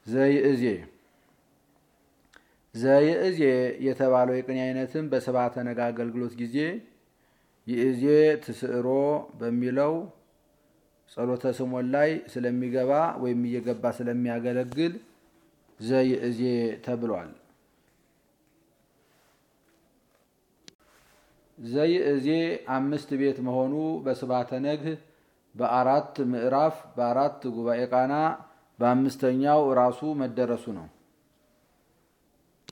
ዘይእዜ ዘይእዜ የተባለው የቅኔ አይነትም በስብዓተ ነግ አገልግሎት ጊዜ ይእዜ ትስዕሮ በሚለው ጸሎተ ስሞን ላይ ስለሚገባ ወይም እየገባ ስለሚያገለግል ዘይእዜ ተብሏል። ዘይእዜ አምስት ቤት መሆኑ በስብዓተ ነግህ በአራት ምዕራፍ በአራት ጉባኤ ቃና በአምስተኛው ራሱ መደረሱ ነው።